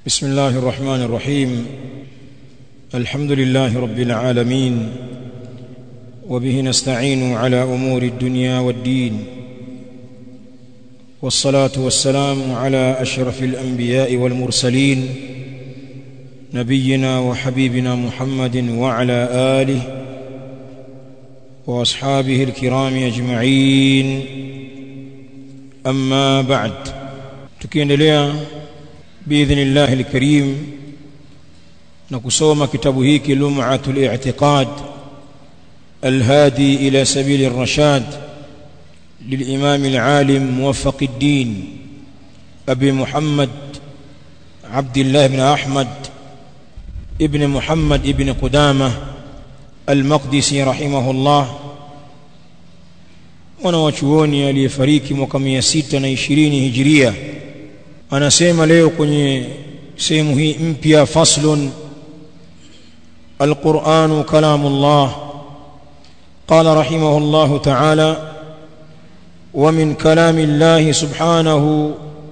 بسم الله الرحمن الرحيم الحمد لله رب العالمين وبه نستعين على امور الدنيا والدين والصلاه والسلام على اشرف الانبياء والمرسلين نبينا وحبيبنا محمد وعلى اله واصحابه الكرام اجمعين اما بعد tukiendelea باذن الكريم na kusoma kitabu hiki lum'atul i'tiqad الهادي إلى سبيل الرشاد للإمام العالم موفق الدين أبي محمد عبد الله بن أحمد ابن محمد ابن قدامة المقدسي رحمه الله wanawachuoni aliyefariki mwaka mia sita na ishirini hijiria anasema leo kwenye sehemu hii mpya faslun alquranu kalamu llah قال رحمه الله تعالى ومن كلام الله سبحانه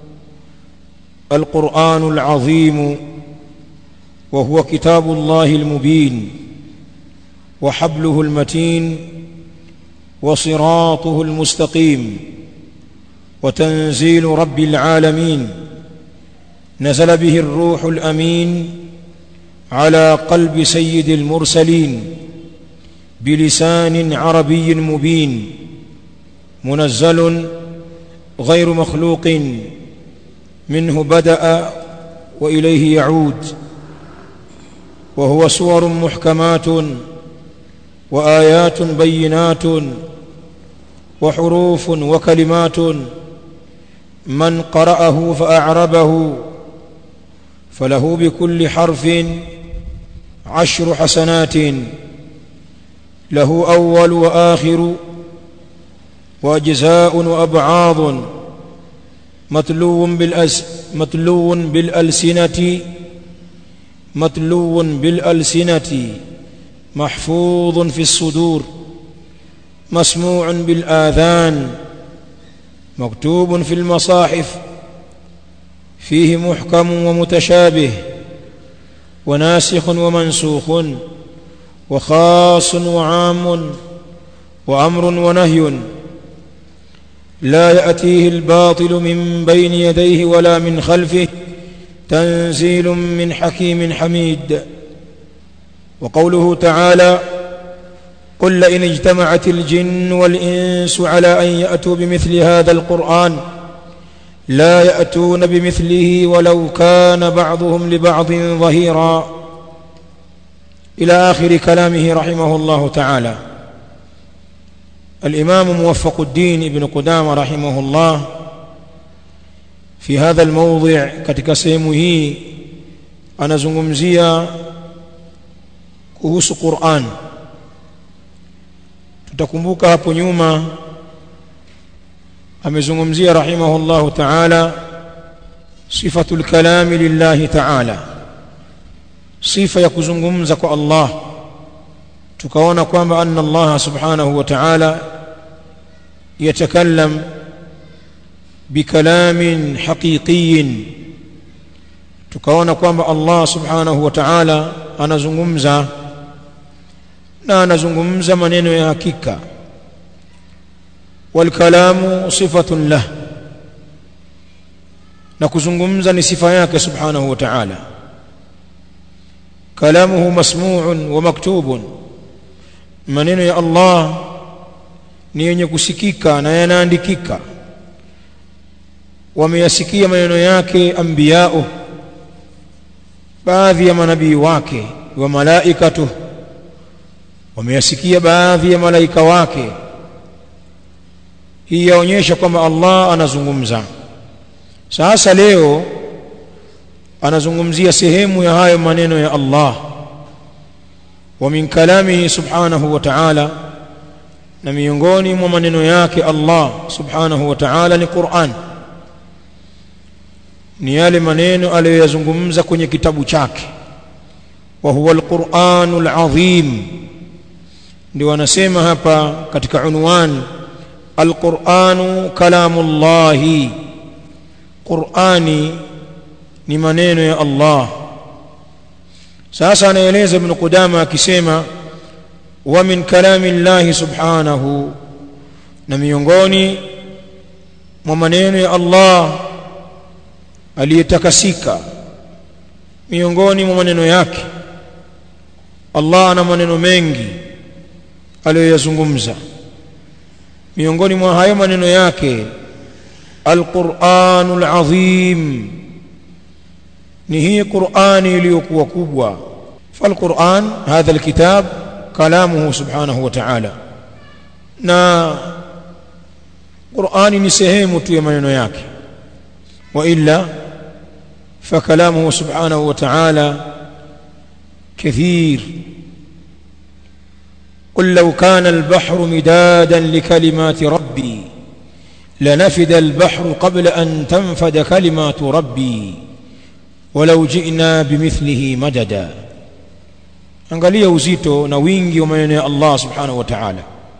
القرآن العظيم وهو كتاب الله المبين وحبله المتين وصراطه المستقيم وتنزيل رب العالمين نزل به الروح الأمين على قلب سيد المرسلين بلسان عربي مبين منزل غير مخلوق منه بدا واليه يعود وهو سور محكمات وايات بينات وحروف وكلمات من قراه فاعربه فله بكل حرف عشر حسنات له أول وآخر وأجزاء وأبعاض متلو بالأس متلو بالألسنة متلو بالألسنة محفوظ في الصدور مسموع بالآذان مكتوب في المصاحف فيه محكم ومتشابه وناسخ ومنسوخ وخاص وعام وامر ونهي لا ياتيه الباطل من بين يديه ولا من خلفه تنزيل من حكيم حميد وقوله تعالى قل لئن اجتمعت الجن والانس على ان ياتوا بمثل هذا القران لا ياتون بمثله ولو كان بعضهم لبعض ظهيرا إلى آخر كلامه رحمه الله تعالى الإمام موفق الدين ابن قدامة رحمه الله في هذا الموضع katika sehemu hii anazungumzia kuhusu Qur'an tutakumbuka hapo nyuma amezungumzia rahimahullahu ta'ala sifatul kalami lillahi ta'ala sifa ya kuzungumza kwa Allah tukaona kwamba anna Allah subhanahu wa ta'ala yatakallam bikalamin haqiqiyin tukaona kwamba Allah subhanahu wa ta'ala anazungumza na anazungumza maneno ya hakika والكلام صفة له na kuzungumza ni sifa yake subhanahu wa ta'ala كلامه مسموع ومكتوب maneno ya Allah ni yenye kusikika na yanaandikika wameyasikia maneno yake anbiyao baadhi ya manabii wake wa malaikatu wameyasikia baadhi ya malaika wake hii yaonyesha kwamba Allah anazungumza sasa leo anazungumzia sehemu ya hayo maneno ya Allah wa min kalamihi subhanahu wa ta'ala na miongoni mwa maneno yake Allah subhanahu wa ta'ala ni Qur'an ni yale maneno aliyoyazungumza kwenye kitabu chake wa huwa al-Qur'anul azim ndio anasema hapa katika unwan al-Qur'anu kalamullahi Qur'ani ni maneno ya Allah sasa anaeleza ibn Qudama akisema wa min kalami Allah subhanahu na miongoni mwa maneno ya Allah aliyetakasika miongoni mwa maneno yake Allah ana maneno mengi aliyoyazungumza miongoni mwa hayo maneno yake alquranul azim ni hii qurani iliyokuwa kubwa falquran hadha alkitab kalamuhu subhanahu wa ta'ala na qurani ni sehemu tu ya maneno yake wa illa فكلامه سبحانه وتعالى كثير قل لو كان البحر مدادا لكلمات ربي لنفد البحر قبل أن تنفد كلمات ربي ولو جئنا بمثله مددا angalia uzito na wingi wa maneno ya Allah subhanahu wa ta'ala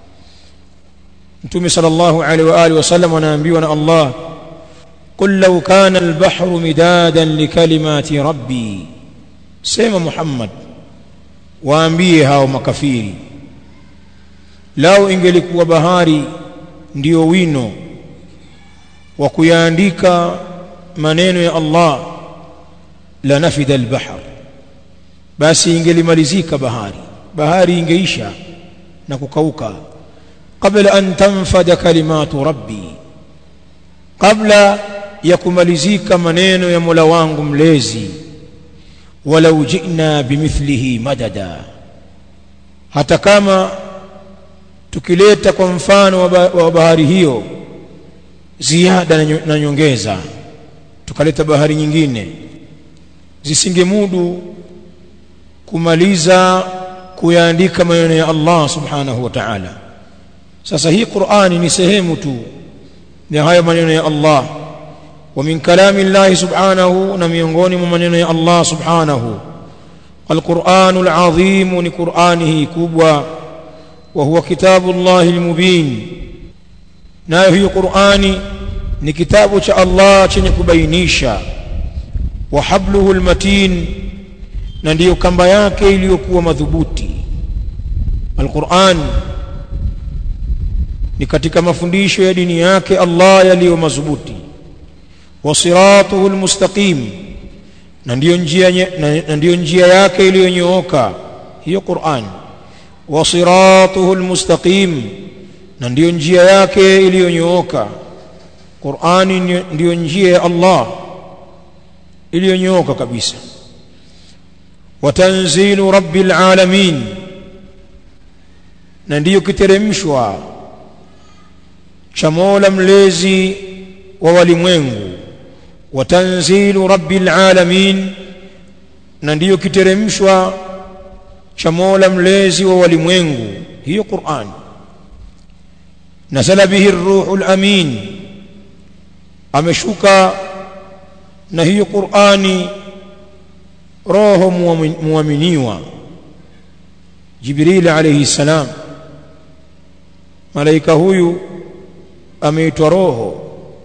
Mtume sallallahu alaihi wa alihi wasallam anaambiwa na Allah قل لو كان البحر مدادا لكلمات ربي سيما محمد waambie hao makafiri lao ingelikuwa bahari ndio wino wa kuyaandika maneno ya Allah la nafida albahr basi ingelimalizika bahari bahari ingeisha na kukauka qabla an tanfada kalimatu rabbi kabla ya kumalizika maneno ya Mola wangu mlezi walau jina bimithlihi madada hata kama tukileta kwa mfano wa bahari hiyo ziada na nyongeza tukaleta bahari nyingine zisingemudu kumaliza kuyaandika maneno ya Allah subhanahu wa ta'ala sasa hii Qur'ani ni sehemu tu ya haya maneno ya Allah ومن كلام الله سبحانه نميونغوني من يا الله سبحانه القرآن العظيم لقرآنه كبوى وهو كتاب الله المبين ناهي قرآني ni kitabu cha Allah chenye kubainisha wa habluhu almatin na ndiyo kamba yake iliyokuwa madhubuti alquran ni katika mafundisho ya dini yake Allah yaliyo madhubuti wa siratuhu almustaqim na ndiyo njia na ndiyo njia yake iliyonyooka hiyo Qur'an wa siratuhu almustaqim na ndiyo njia yake iliyonyooka Qur'ani ndiyo njia ya Allah iliyonyooka kabisa wa tanzilu rabbil alamin na ndiyo kiteremshwa cha Mola mlezi wa walimwengu wa tanzilu rabbil alamin na ndiyo kiteremshwa cha Mola mlezi wa walimwengu hiyo Qur'an nazala bihi ar-ruhul amin ameshuka na hiyo Qur'ani roho muaminiwa Jibril alayhi salam malaika huyu ameitwa roho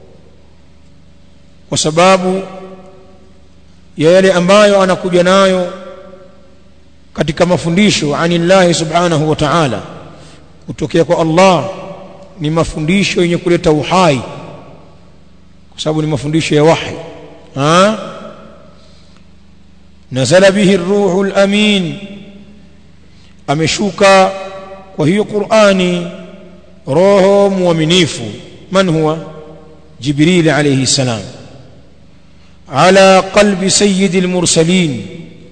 kwa sababu ya yale ambayo anakuja nayo katika mafundisho anillahi subhanahu wa ta'ala kutokea kwa Allah ni mafundisho yenye kuleta uhai kwa sababu ni mafundisho ya wahi ha nazala bihi ruhul amin ameshuka kwa hiyo Qur'ani roho muaminifu man huwa jibril alayhi salam ala qalbi sayyidil mursalin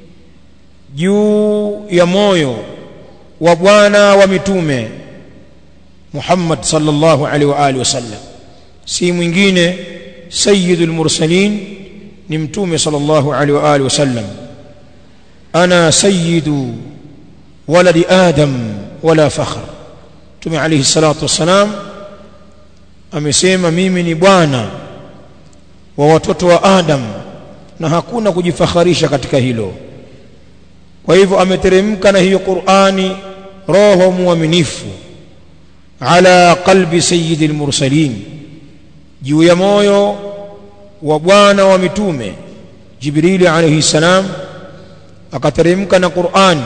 juu ya moyo wa bwana wa mitume Muhammad sallallahu alaihi wa alihi wasallam si mwingine sayyidul mursalin ni mtume sallallahu alaihi wa alihi wasallam ana sayyidu waladi adam wala fakhr mtume alayhi salatu wassalam amesema mimi ni bwana wa watoto wa adam na hakuna kujifakharisha katika hilo kwa hivyo ameteremka na hiyo Qur'ani roho muaminifu ala qalbi sayyidil mursalin juu ya moyo wa bwana wa mitume Jibrili alayhi salam akateremka na Qur'an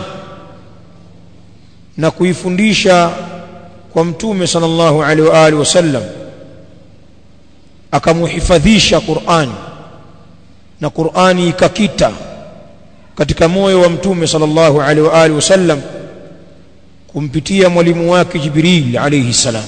na kuifundisha kwa mtume sallallahu alaihi wa alihi wasallam akamuhifadhisha Qur'an na Qur'ani ikakita katika moyo wa mtume sallallahu alaihi wa alihi wasallam kumpitia mwalimu wake Jibril alayhi salam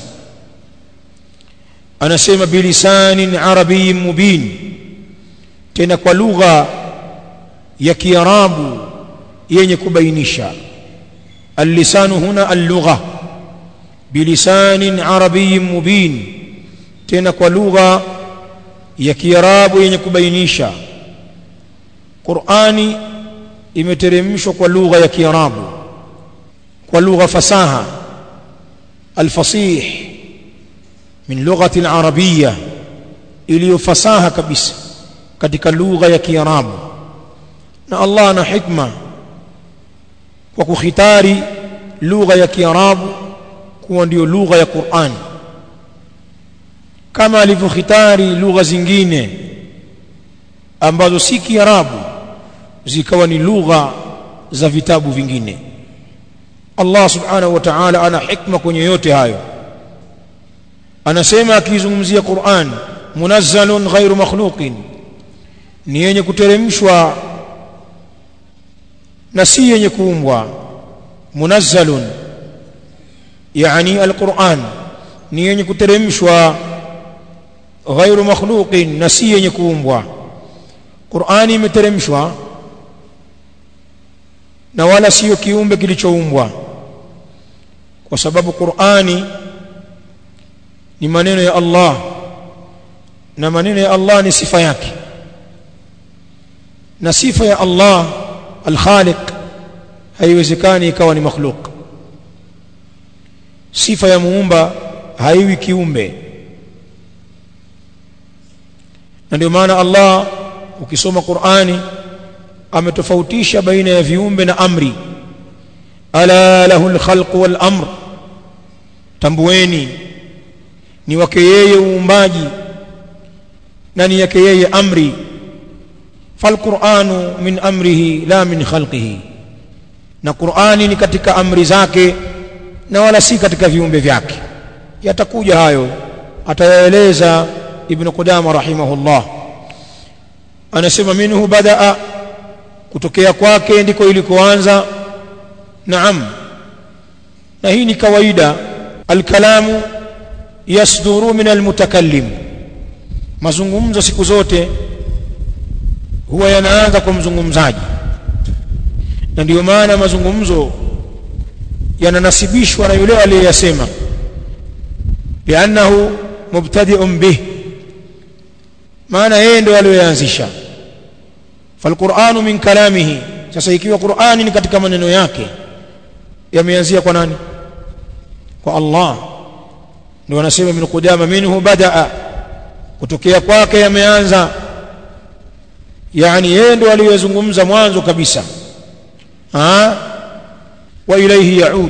anasema bilisanin arabiyyin mubin tena kwa lugha ya kiarabu yenye kubainisha اللسان هنا اللغة بلسان عربي مبين tena kwa lugha ya kiarabu yenye kubainisha Qur'ani imeteremshwa kwa lugha ya kiarabu kwa lugha fasaha alfasih min lughati alarabiyya iliyo fasaha kabisa katika lugha ya kiarabu na Allah ana hikma kwa kukhitari lugha ya kiarabu kuwa ndio lugha ya Qur'ani kama alivyokhitari lugha zingine ambazo si kiarabu zikawa ni lugha za vitabu vingine Allah subhanahu wa ta'ala ana hikma kwenye yote hayo anasema akizungumzia Qur'an munazzalun ghairu makhluqin ni yenye kuteremshwa na si yenye kuumbwa munazzalun yani alquran ni yenye kuteremshwa ghairu makhluqin na si yenye kuumbwa qurani imeteremshwa na wala sio kiumbe kilichoumbwa kwa sababu qurani ni maneno ya Allah na maneno ya Allah ni sifa yake na sifa ya Allah al-Khaliq haiwezekani ikawa ni makhluk sifa ya muumba haiwi kiumbe na ndio maana Allah ukisoma Qur'ani ametofautisha baina ya viumbe na amri ala lahu al-khalq wal amr tambueni ni wake yeye uumbaji na ni yake yeye amri falquranu min amrihi la min khalqihi na qurani ni katika amri zake na wala si katika viumbe vyake yatakuja hayo atayaeleza ibn qudama rahimahullah anasema minhu badaa kutokea kwake ndiko ilikoanza naam na hii ni kawaida alkalamu yasduru min almutakallim mazungumzo siku zote huwa yanaanza kwa mzungumzaji na ndiyo maana mazungumzo yananasibishwa na yule aliyeyasema biannahu mubtadi'un bih maana yeye ndio aliyoanzisha falquranu min kalamihi sasa ikiwa qurani ni katika maneno yake yameanzia kwa nani kwa Allah ndio wanasema ibn Qudama minhu badaa kutokea kwake yameanza yani yeye ndo aliyezungumza mwanzo kabisa ha wa ilayhi yaud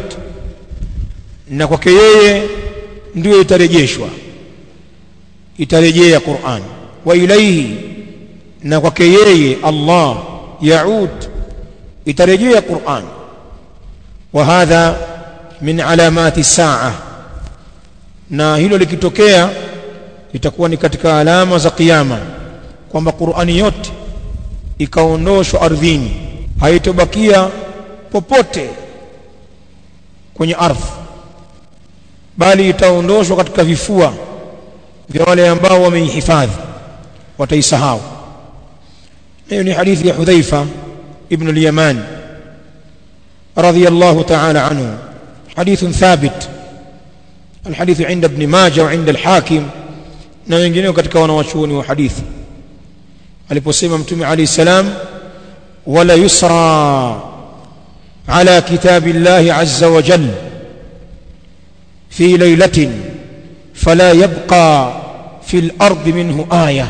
na kwake yeye ndio itarejeshwa itarejea Qur'an wa ilayhi na kwake yeye Allah yaud itarejea Qur'an wa hadha min alamati saa na hilo likitokea itakuwa ni katika alama za kiyama kwamba Qur'ani yote ikaondoshwa ardhini haitobakia popote kwenye ardhi bali itaondoshwa katika vifua vya wale ambao wameihifadhi wataisahau hiyo ni hadithi ya Hudhaifa ibn al-Yaman radiyallahu ta'ala anhu حديث ثابت الحديث عند ابن ماجه وعند الحاكم na wengineo katika wanawachuoni wa hadithi aliposema mtume alayhi salam wala yusra ala kitabi llahi azza wa jalla fi laylatin fala yabqa fi al-ardi minhu aya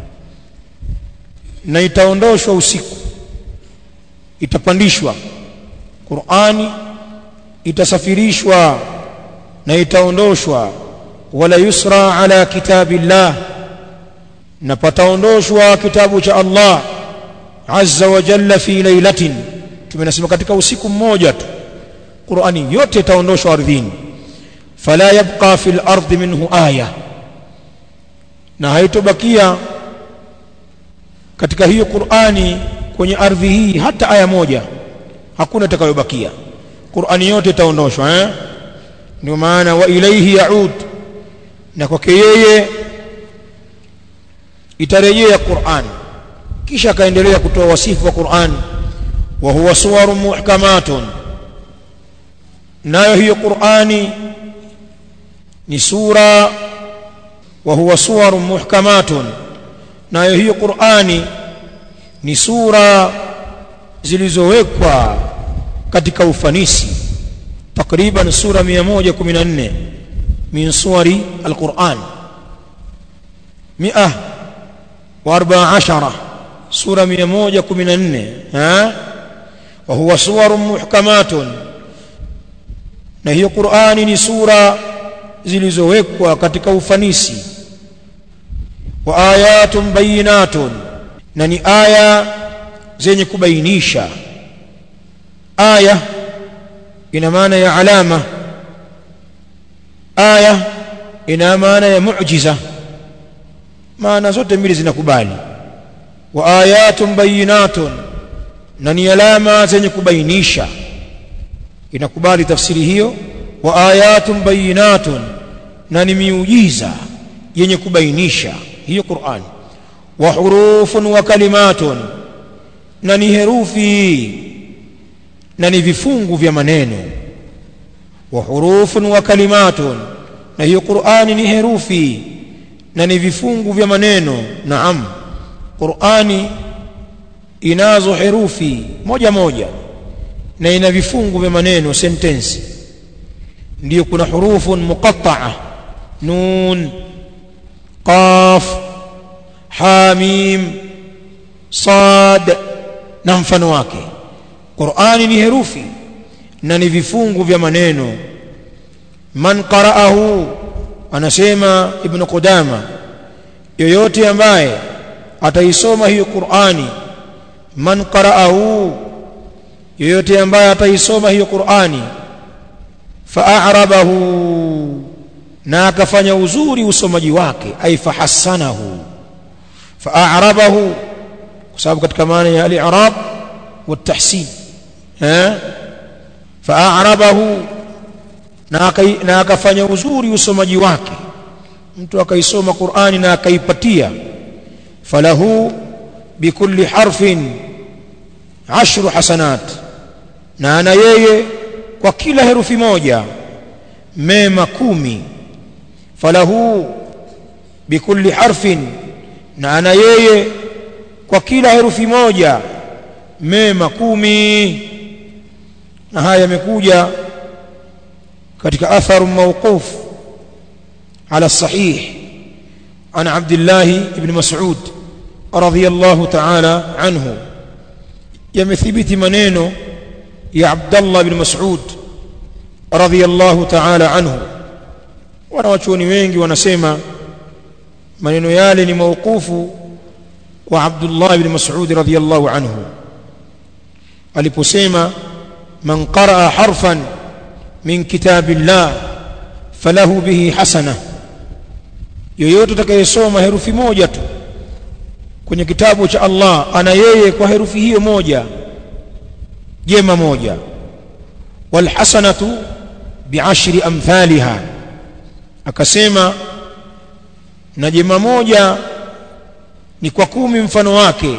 na itaondoshwa usiku itapandishwa Qur'ani itasafirishwa na itaondoshwa wala yusra ala kitabillah na pataondoshwa kitabu cha Allah azza wa jalla fi lailatin tumenasema katika usiku mmoja tu Qur'ani yote itaondoshwa ardhini fala yabqa fil ardi minhu aya na haitobakia katika hiyo Qur'ani kwenye ardhi hii hata aya moja hakuna itakayobakia Qur'ani yote itaondoshwa eh ndio maana wa ilaihi yaud na kwake yeye itarejea Qur'an kisha akaendelea kutoa wasifu wa Qur'an wa huwa suwarun muhkamatun nayo hiyo Qur'ani ni sura wa huwa suwarun muhkamatun nayo hiyo Qur'ani ni sura zilizowekwa katika ufanisi takriban sura 114 min suwari alquran 114 sura 114 ha wa huwa suwarun muhkamatun na hiyo Qur'ani ni sura zilizowekwa katika ufanisi wa ayatun bayinatun na ni aya zenye kubainisha aya ina maana ya alama aya ina maana ya muujiza maana zote mbili zinakubali wa ayatun bayinatun na ni alama zenye kubainisha inakubali tafsiri hiyo wa ayatun bayinatun na ni miujiza yenye kubainisha hiyo Qur'an wa hurufun wa kalimatun na ni herufi na ni vifungu vya maneno wa hurufun wa kalimatun na hiyo Qur'ani ni herufi na ni vifungu vya maneno naam Qur'ani inazo herufi moja moja na ina vifungu vya maneno sentensi ndio kuna hurufun muqatta'a nun qaf hamim sad na mfano wake Qur'ani ni herufi na ni vifungu vya maneno man qara'ahu anasema ibn Qudama yoyote ambaye ataisoma hiyo Qur'ani man qara'ahu yoyote ambaye ataisoma hiyo Qur'ani fa'arabahu na akafanya uzuri usomaji wake ay fahassanahu fa'arabahu kwa sababu katika maana ya al-i'rab wa tahsin eh fa'arabahu na akafanya uzuri usomaji wake mtu akaisoma Qur'ani na akaipatia falahu bikulli harfin ashru hasanat na ana yeye kwa kila herufi moja mema kumi falahu bikulli harfin na ana yeye kwa kila herufi moja mema kumi na haya yamekuja katika atharu mawquf ala sahih عن عبد الله بن مسعود رضي الله تعالى عنه يمثبت منينو يا عبد الله بن مسعود رضي الله تعالى عنه wanawachuoni wengi wanasema maneno yale ni mauqufu kwa Abdullah ibn Mas'ud radhiyallahu anhu aliposema man qaraa harfan min kitabillah falahu bihi hasana yoyote atakayesoma herufi moja tu kwenye kitabu cha Allah ana yeye kwa herufi hiyo moja jema moja wal hasanatu bi'ashri amthaliha akasema na jema moja ni kwa kumi mfano wake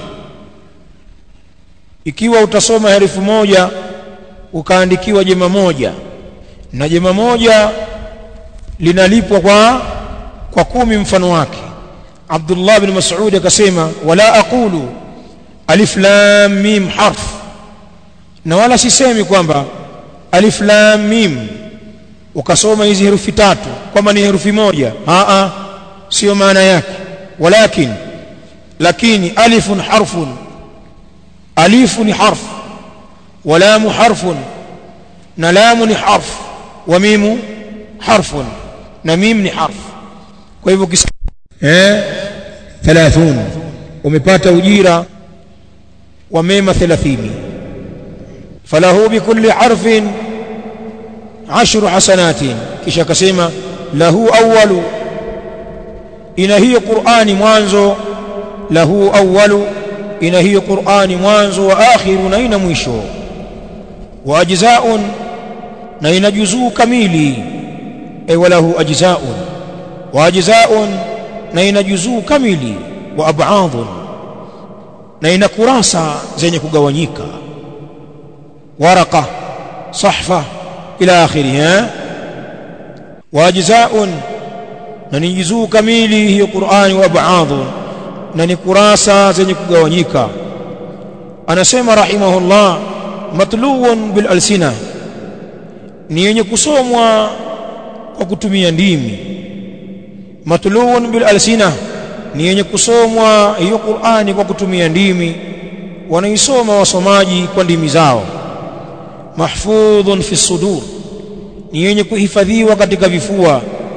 ikiwa utasoma herufi moja ukaandikiwa jema moja na jema moja linalipwa kwa kwa kumi mfano wake Abdullah bin Mas'ud akasema wala aqulu alif lam mim harf na wala sisemi kwamba alif lam mim ukasoma hizi herufi tatu kwamba ni herufi moja a a sio maana yake walakin lakini alifun harfun alifu ni harf wa lamu harfun na lamu ni harf wa mimu harfun na mim ni harf kwa hivyo eh 30 umepata ujira wa mema 30 falahu bikulli harfin ashru hasanatin kisha akasema lahu awwalu ina hiyo Qur'ani mwanzo lahu awwalu ina hiyo Qur'ani mwanzo wa akhiru na ina mwisho wa ajza'un na ina juzuu kamili ay walahu ajza'un wa ajza'un na ina juzuu kamili wa ab'adun na ina kurasa zenye kugawanyika waraka sahfa ila akhirih wa ajza'un na ni juzuu kamili hiyo Qur'ani wa ab'adun na ni kurasa zenye kugawanyika anasema rahimahullah matluun bil alsina ni yenye kusomwa kwa kutumia ndimi matluun bil alsina ni yenye kusomwa hiyo Qur'ani kwa kutumia ndimi wanaisoma wasomaji kwa ndimi zao mahfudhun fi sudur ni yenye kuhifadhiwa katika vifua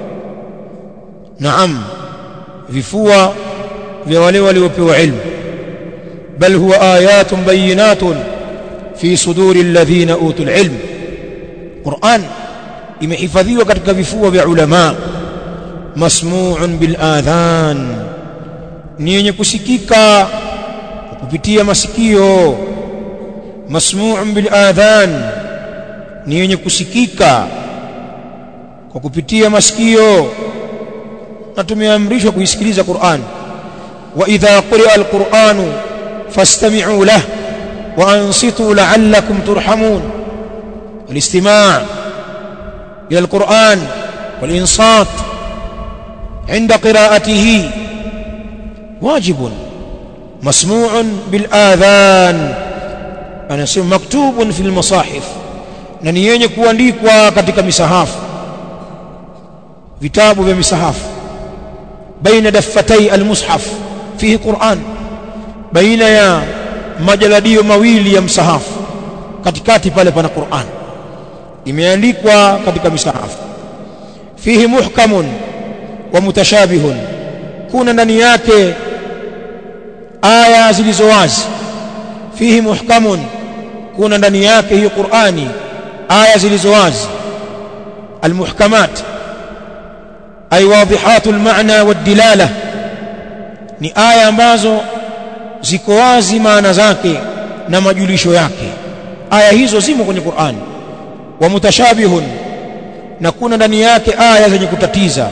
naam vifua vya wale waliopewa ilmu bal huwa ayatun bayinatun fi suduri alladhina utul ilm Qur'an imehifadhiwa katika vifua vya ulama masmu'un bil adhan ni yenye kusikika kupitia masikio masmu'un bil adhan ni yenye kusikika kwa kupitia masikio na tumeamrishwa kuisikiliza Qur'an wa idha quri'a al-Qur'anu fastami'u lahu wa ansitu la'allakum turhamun الاستماع إلى القرآن والإنصات عند قراءته واجب مسموع بالآذان أنا مكتوب في المصاحف na ni yenye kuandikwa katika misahafu vitabu vya misahafu baina daffatai almushaf fihi Qur'an baina ya majaladio mawili ya msahafu katikati pale pana Qur'an imeandikwa katika misahafu fihi muhkamun wa mutashabihun kuna ndani yake aya zilizo wazi fihi muhkamun kuna ndani yake hiyo Qur'ani aya zilizo wazi almuhkamat ay wadihatu almaana wadilala ni aya ambazo ziko wazi maana zake na majulisho yake aya hizo zimo kwenye Qur'ani wa mutashabihun na kuna ndani yake aya zenye kutatiza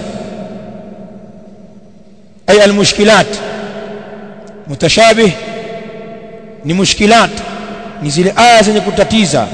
ay almushkilat mutashabih ni mushkilat ni zile aya zenye kutatiza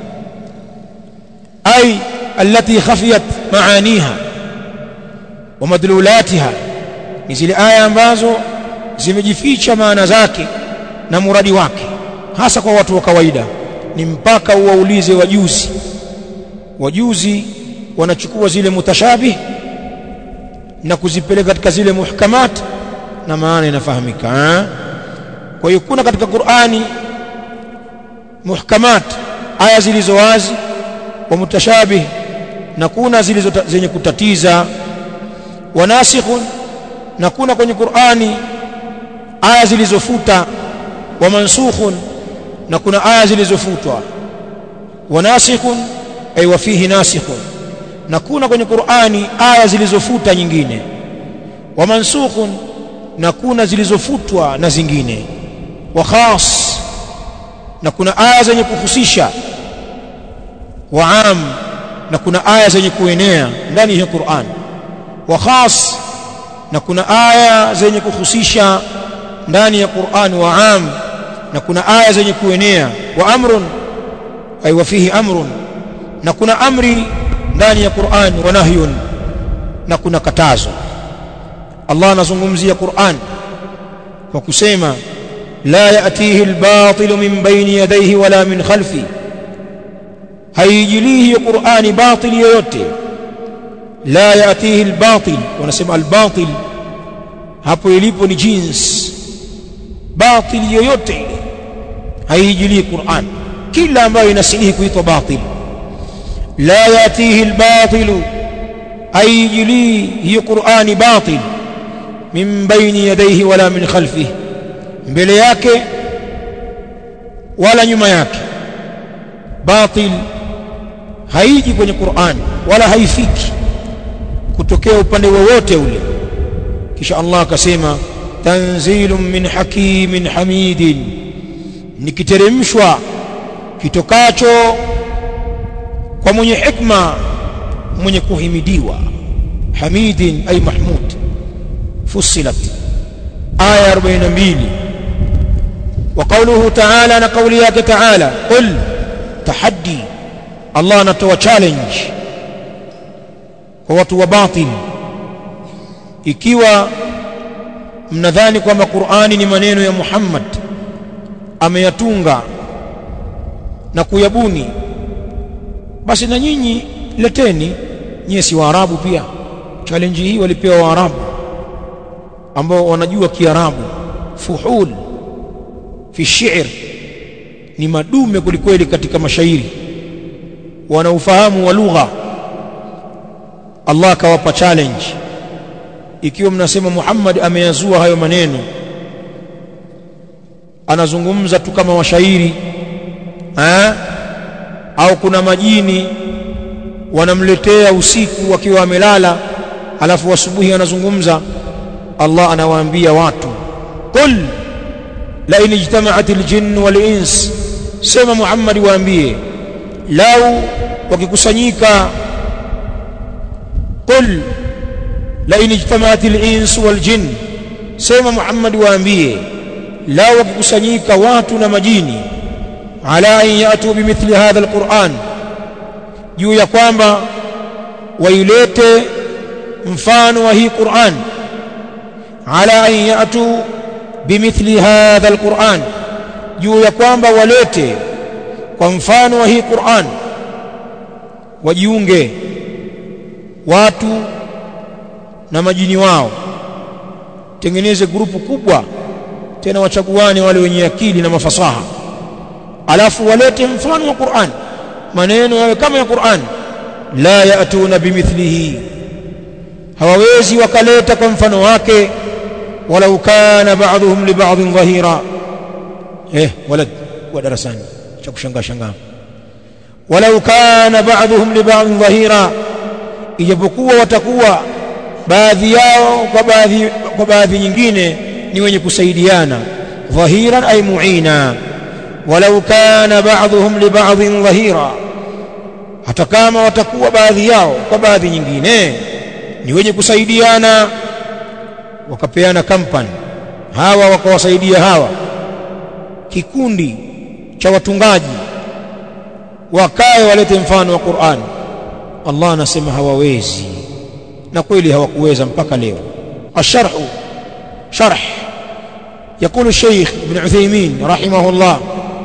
ay allati khafiyat maaniha wa madlulatiha ni zile aya ambazo zimejificha maana zake na muradi wake hasa kwa watu wa kawaida ni mpaka uwaulize wajuzi wajuzi wanachukua zile mutashabih na kuzipeleka katika zile muhkamat na maana inafahamika kwa hiyo kuna katika Qur'ani muhkamat aya zilizo wazi wa mutashabih na kuna zilizo zenye kutatiza wanasikhun na kuna kwenye Qur'ani aya zilizofuta wa mansukhun na kuna aya zilizofutwa wanasikhun ay wa fihi nasikhun na kuna kwenye Qur'ani aya zilizofuta nyingine wa mansukhun na kuna zilizofutwa na zingine wa khas na kuna aya zenye kuhusisha wa am na kuna aya zenye kuenea ndani ya Qur'an wa khas na kuna aya zenye kuhusisha ndani ya Qur'an wa am na kuna aya zenye kuenea wa amrun ay wa fihi amrun na kuna amri ndani ya Qur'an wa nahyun na kuna katazo Allah anazungumzia Qur'an kwa kusema la yatihi al-batil min bayni yadayhi wala min khalfi haijilihi hiyo Qur'ani batil yoyote la yatihi al-batil wanasema al-batil hapo ilipo ni jins batil yoyote ile haijilihi Qur'an kila ambayo inasihi kuitwa batil la yatihi al-batil haijilihi hiyo Qur'ani batil min bayni yadayhi wala min khalfihi mbele yake wala nyuma yake batil haiji kwenye Qur'an wala haifiki kutokea upande wowote ule kisha Allah akasema tanzilun min hakimin hamidin nikiteremshwa kitokacho kwa mwenye hikma mwenye kuhimidiwa hamidin ay mahmud fussilat aya 42 وقوله تعالى na kauli yake تعالى قل tahaddi Allah anatoa challenge kwa watu wa batil ikiwa mnadhani kwamba Qur'ani ni maneno ya Muhammad ameyatunga na kuyabuni basi na nyinyi leteni nyie si waarabu pia challenge hii walipewa waarabu ambao wanajua kiarabu fuhul fi shi'r ni madume kulikweli katika mashairi wana ufahamu wa lugha Allah akawapa challenge ikiwa mnasema Muhammad ameyazua hayo maneno anazungumza tu kama washairi ha? au kuna majini wanamletea usiku wakiwa wamelala alafu asubuhi anazungumza Allah anawaambia watu qul la in ijtama'at al-jinn wal-ins sema Muhammad waambie lau wakikusanyika qul la in ijtama'at al-ins wal-jinn sema Muhammad waambie lau wakikusanyika watu na majini ala an yatu bimithli hadha al-Qur'an juu ya kwamba wailete mfano wa hii Qur'an ala an yatu bimithli hadha alquran juu ya kwamba walete kwa mfano wa hii Qur'an wajiunge watu na majini wao tengeneze grupu kubwa tena wachaguane wale wenye akili na mafasaha alafu walete mfano wa Qur'an maneno yawe kama ya Qur'an la yatuna bimithlihi hawawezi wakaleta kwa mfano wake walau kana ba'dhum li ba'dhin dhahira eh walad wa darasani cha kushangaa shangaa walau kana ba'dhum li ba'dhin dhahira ijapokuwa watakuwa baadhi yao kwa baadhi kwa baadhi nyingine ni wenye kusaidiana dhahiran ay mu'ina walau kana ba'dhum li ba'dhin dhahira hata kama watakuwa baadhi yao kwa baadhi nyingine ni wenye kusaidiana wakapeana kampani hawa wakawasaidia hawa kikundi cha watungaji wakae walete mfano wa Qur'an Allah anasema hawawezi na kweli hawakuweza mpaka leo الشرح شرح يقول الشيخ ابن عثيمين رحمه الله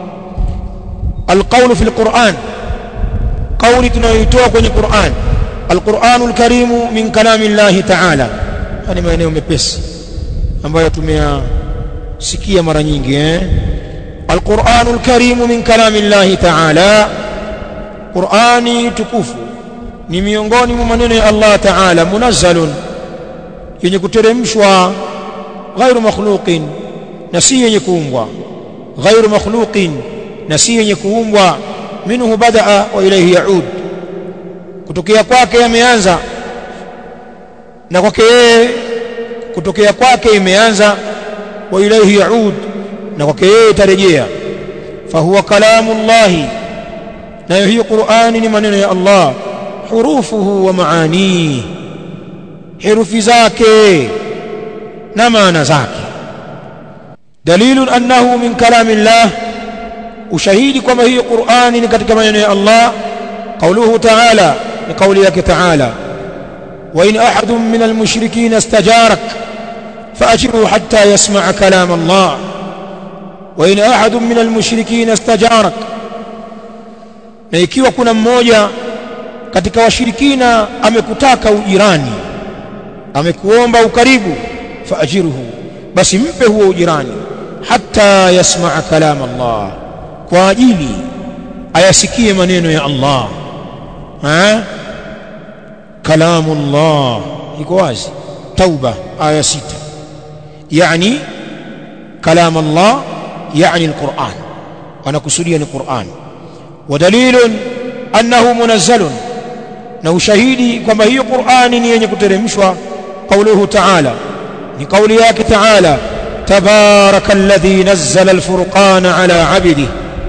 القول في القرآن قول تنويتوه kwenye القرآن القرآن الكريم من كلام الله تعالى hani maeneo mepesi ambayo tumeyasikia mara nyingi eh Al-Qur'anul Karim min kalamillahi ta'ala Qur'ani tukufu ni miongoni mwa maneno ya Allah ta'ala munazzalun yenye kuteremshwa ghairu makhluqin na si yenye kuumbwa ghairu makhluqin na si yenye kuumbwa minhu badaa wa ilayhi yaud kutokea kwake yameanza na kwake yeye kutokea kwake imeanza wa ilayhi yaud na kwake yeye itarejea fahuwa kalamullahi nayo hiyo Qur'ani ni maneno ya Allah hurufuhu wa maanihi herufi zake na maana zake dalilun annahu min kalamillah ushahidi kwamba hiyo Qur'ani ni katika maneno ya Allah qauluhu ta'ala ni kauli yake ta'ala wa in ahadun min almushrikeen istajarak فأجره حتى يسمع كلام الله وإن أحد من المشركين استجارك na ikiwa kuna mmoja katika washirikina amekutaka ujirani amekuomba ukaribu faajiruhu basi mpe huo ujirani hatta yasmaa kalam Allah kwa ajili ayasikie maneno ya Allah ha kalamu Allah iko wazi tauba aya sita يعني كلام الله يعني القرآن wanakusudia ni Qur'an wa dalilun annahu munazzalun na ushahidi kwamba hiyo Qur'ani ni yenye kuteremshwa qauluhu ta'ala ni kauli yake ta'ala tabaraka alladhi nazzala alfurqana ala 'abdihi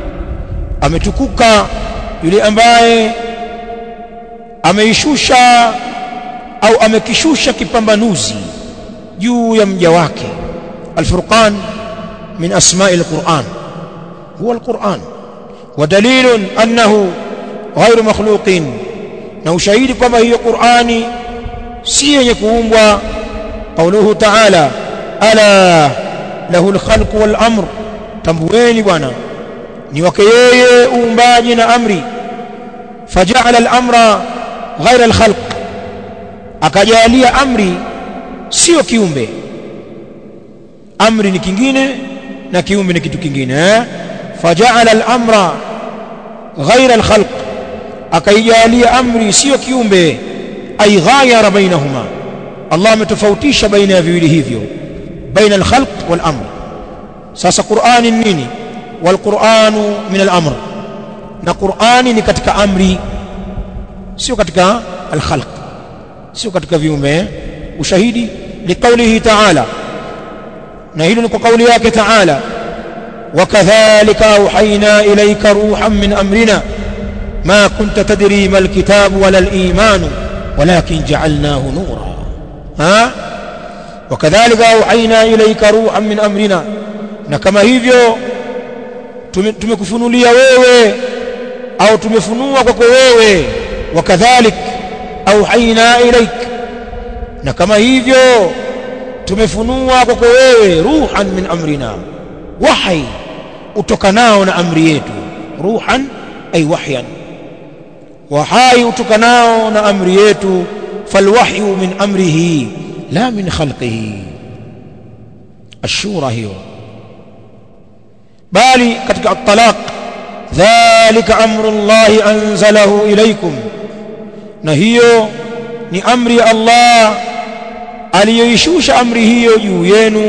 ametukuka yule ambaye ameishusha au amekishusha kipambanuzi juu ya mja wake alfurqan min asma'i alquran huwa alquran wa dalilun annahu ghairu makhluqin na ushahidi kwamba hiyo qurani si yenye kuumbwa qauluhu ta'ala ala lahu alkhalqu wal amr tambueni bwana ni wake yeye uumbaji na amri faja'ala al-amra ghaira al-khalq akajalia amri sio kiumbe amri ni kingine na kiumbe ni kitu kingine eh? faja'ala al-amra ghaira al-khalq akaijalia amri sio kiumbe ay ghayara bainahuma Allah ametofautisha baina ya viwili hivyo baina al-khalq wal-amr sasa Qur'ani nini wal-Qur'anu min al-amr na Qur'ani ni katika amri sio katika al-khalq sio katika viumbe ushahidi liqaulihi ta'ala na hilo ni kwa kauli yake ta'ala وكذلك أوحينا إليك روحا من أمرنا ما كنت تدري ما الكتاب ولا الإيمان ولكن جعلناه نورا ها وكذلك أوحينا إليك روحا من أمرنا نكما hivyo tumekufunulia wewe au tumefunua kwako wewe wakadhalik auhaina ilaik na kama hivyo tumefunua kwako wewe ruhan min amrina wahi utokanao na amri yetu ruhan ay wahyan wahai utokanao na amri yetu falwahyu min amrihi la min khalqihi ashura hiyo bali katika at-talaq dhalika amru Allah anzalahu ilaykum na hiyo ni amri ya Allah aliyoishusha amri hiyo juu yenu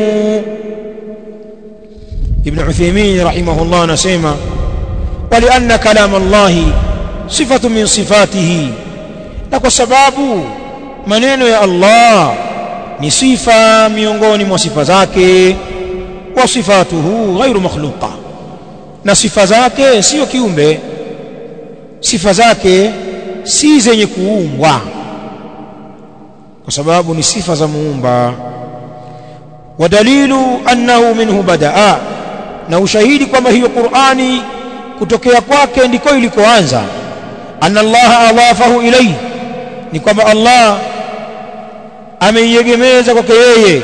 Ibn Uthaymeen rahimahullah anasema walianna kalam Allah sifatu min sifatihi na kwa sababu maneno ya Allah ni sifa miongoni mwa sifa zake wa sifatuhu ghairu makhluqa na sifa zake sio kiumbe sifa zake si zenye kuumbwa kwa sababu ni sifa za muumba wa dalilu annahu minhu badaa na ushahidi kwamba hiyo Qur'ani kutokea kwake ndiko ilikoanza anna Allah adhafahu ilayhi ni kwamba Allah ameiegemeza kwake yeye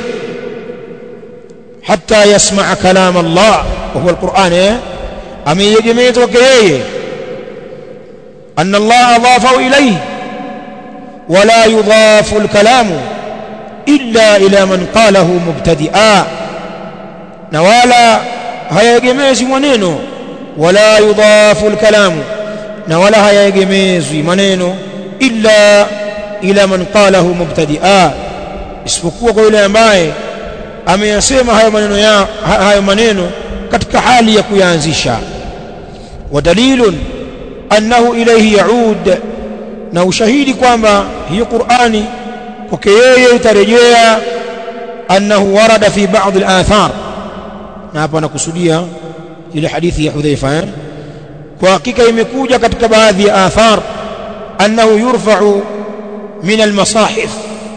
hata yasmaa kalam Allah wa huwa alquran eh ameiegemeza kwake yeye anna Allah adhafahu ilayhi ولا يضاف الكلام إلا إلى من قاله مبتدئا نوالا hayaegemezi maneno wala yudhafu alkalamu na wala hayaegemezwi maneno illa ila man qalahu mubtadi'a isipokuwa kwa yule ambaye ameyasema hayo maneno ya hayo maneno katika hali ya kuyaanzisha wa dalilun annahu ilayhi yaud na ushahidi kwamba hiyo Qur'ani kwake yeye itarejea annahu warada fi ba'd al-athar na hapa nakusudia ile hadithi ya Hudhaifa eh? kwa hakika imekuja katika baadhi ya athar annahu yurfa'u min al-masahif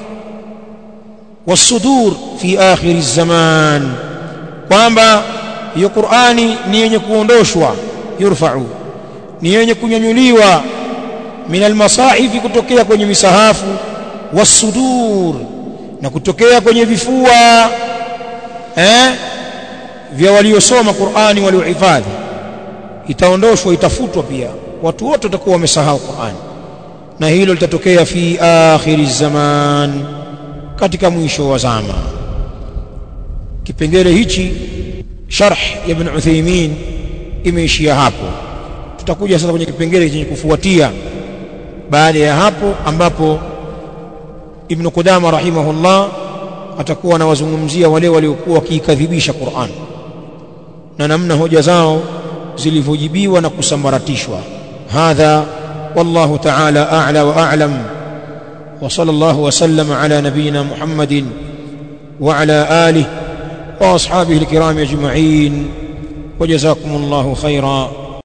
والصدور في آخر الزمان kwamba hiyo Qur'ani ni yenye kuondoshwa yurfa'u ni yenye kunyanyuliwa min almasahifi kutokea kwenye misahafu wasudur na kutokea kwenye vifua eh vya waliosoma Qur'ani waliohifadhi itaondoshwa itafutwa pia watu wote watakuwa wamesahau Qur'ani na hilo litatokea fi akhiri zaman katika mwisho wa zama kipengele hichi sharh ya Ibn Uthaymeen imeishia hapo tutakuja sasa kwenye kipengele chenye kufuatia baada ya hapo ambapo Ibn Qudama rahimahullah atakuwa anawazungumzia wale waliokuwa wakiikadhibisha Qur'an na namna hoja zao zilivyojibiwa na kusambaratishwa hadha wallahu ta'ala a'la wa a'lam wa sallallahu wa sallama ala nabiyyina muhammadin wa ala alihi wa ashabihi alkiram ajma'in wa jazakumullahu khairan